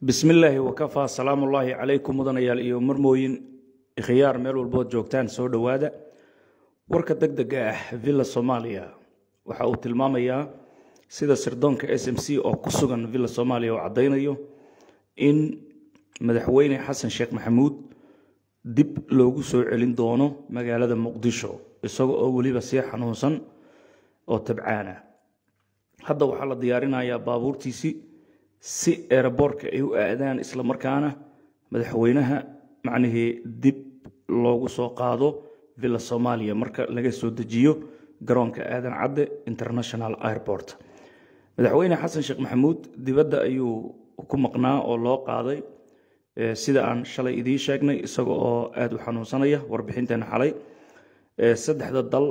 bismi illaahi wakafaa salaamu ullaahi calaykum mudanayaal iyo marmooyin khiyaar meel walbood joogtaan soo dhowaada warka deg dega ah villa soomaaliya waxa uu tilmaamayaa sida sirdoonka s m c oo ku sugan villa soomaaliya oo caddaynayo in madaxweyne xasan sheekh maxamuud dib loogu soo celin doono magaalada muqdisho isaga oo weliba sii xanuunsan oo tabcaana hadda waxaa la diyaarinayaa baabuurtiisii si eeraboorka ay u aadaan isla markaana madaxweynaha macnihii dib loogu soo qaado villa soomaaliya marka laga soo dejiyo garoonka aadan cadde international airport madaxweyne xasan sheekh maxamuud dibadda ayuu ku maqnaa oo loo qaaday sida aan shalay idiin sheegnay isaga oo aada u xanuunsanaya warbixinteena xalay saddexda dal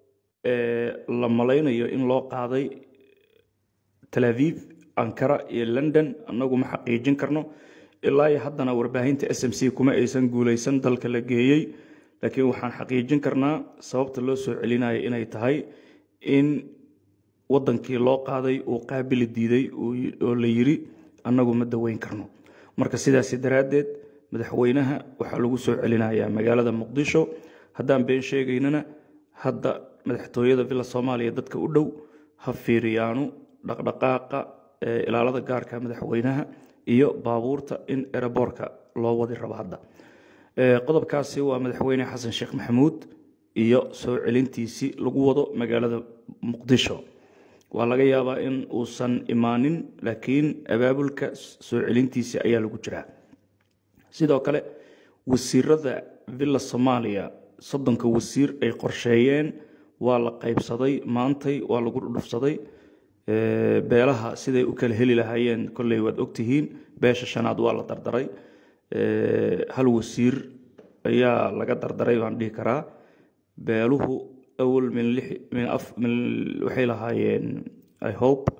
la malaynayo in loo qaaday tel aviv ankara iyo london annagu ma xaqiijin karno ilaa iyo haddana warbaahinta s m c kuma aysan guulaysan dalka la geeyey laakiin waxaan xaqiijin karnaa sababta loo soo celinayo inay tahay in wadankii loo qaaday uu qaabili diiday oo la yiri annagu ma daweyn karno marka sidaasi daraaddeed madaxweynaha waxaa lagu soo celinayaa magaalada muqdisho haddaan been sheegaynana hadda madaxtooyada villa soomaaliya dadka u dhow ha fiiriyaanu dhaqdhaqaaqa ilaalada gaarka madaxweynaha iyo baabuurta in eraboorka loo wadi rabo hadda qodobkaasi waa madaxweyne xasan sheekh maxamuud iyo soo celintiisii lagu wado magaalada muqdisho waa laga yaabaa in uusan imaanin laakiin abaabulka soo celintiisii ayaa lagu jiraa sidoo kale wasiirada villa soomaaliya soddonka wasiir ay qorsheeyeen waa la qaybsaday maantay waa lagu dhudhufsaday beelaha siday u kala heli lahaayeen kolley waad ogtihiin beesha shanaad waa la dardaray hal wasiir ayaa laga dardaray baan dhihi karaa beeluhu awal waxay lahaayeen i hope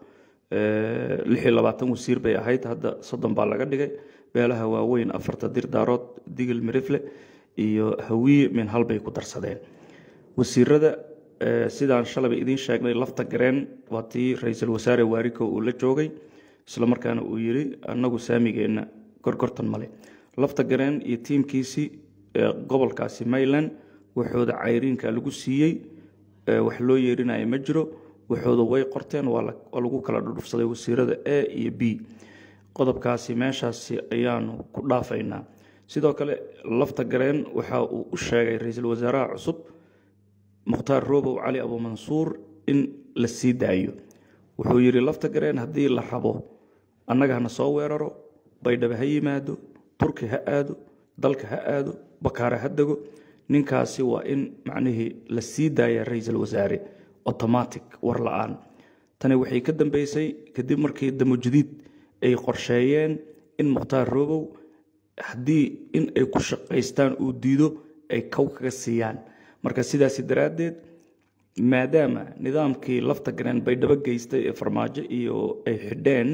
lix iyo labaatan wasiir bay ahayd hadda soddon baa laga dhigay beelaha waaweyn afarta dirdaarood digil mirifle iyo hawiye min hal bay ku darsadeen wasiirada sidaan shalayba idiin sheegnay lafta gareen waa tii ra-iisul wasaare waariko uu la joogay isla markaana uu yiri annagu saamigeenna gorgortan male lafta gareen iyo tiimkiisii gobolkaasi mayland waxooda cayriinka lagu siiyey wax loo yeerinaya ma jiro waxooda way qorteen waa lagu kala dhudhufsaday wasiirada a iyo b qodobkaasi meeshaasi ayaanu ku dhaafaynaa sidoo kale lafta gareen waxa uu u sheegay ra-iisul wasaaraha cusub mukhtaar roobow cali abuumansuur in la sii daayo wuxuu yidhi lafta gareen haddii la rabo annaga hana soo weeraro baydhaba ha yimaado turki ha aado dalka ha aado bakaare ha dego ninkaasi waa in macnihii la sii daaya ra-iisul wasaare automatic war la-aan tani waxay ka dambeysay kadib markii damujadiid ay qorsheeyeen in mukhtaar roobow haddii in ay ku shaqaystaan uu diido ay kow kaga siiyaan marka sidaasi daraaddeed maadaama nidaamkii lafta gareen baydhabo geystay ee farmaajo iyo ay xidheen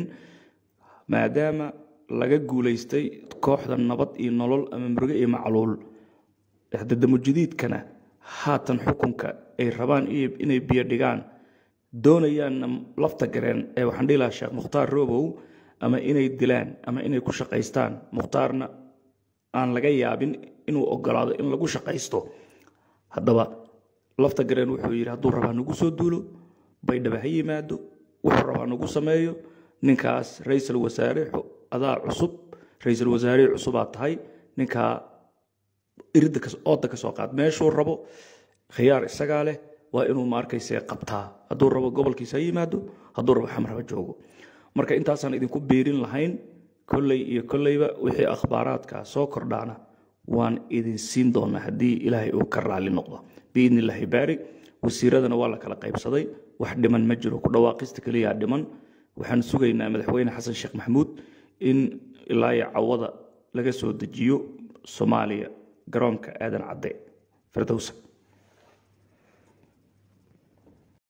maadaama laga guulaystay kooxda nabad iyo nolol ama muruge iyo macluul dadamujadiidkana haatan xukunka ay rabaan inay biyo dhigaan doonayaanna lafta gareen ee waxaan dhihi lahaa sheekh mukhtaar roobow ama inay dilaan ama inay ku shaqaystaan mukhtaarna aan laga yaabin inuu ogolaado in lagu shaqaysto haddaba lafta gareen wuxuu yidhi hadduu rabaa nagu soo duulo baydhaba ha yimaado wuxuu rabaa nagu sameeyo ninkaas ra-iisul wasaare adaa cusub ra-iisul wasaarihii cusubaa tahay ninkaa iridda ooda ka soo qaad meeshuu rabo khiyaar isagaa leh waa inuu maarkayse qabtaa hadduu rabo gobolkiisa ha yimaado hadduu rabo xamraba joogo marka intaasaan idinku biirin lahayn kolley iyo kolleyba wixii akhbaaraadka soo kordhaana waan idin siin doonaa haddii ilaahay uu ka raali noqdo biidni illaahi baari wasiiradana waa la kala qaybsaday wax dhiman ma jiro ku dhawaaqista keliyaa dhiman waxaan sugaynaa madaxweyne xasan sheekh maxamuud in ilaa iyo cawada laga soo dejiyo soomaaliya garoonka aadan cadde firdowsa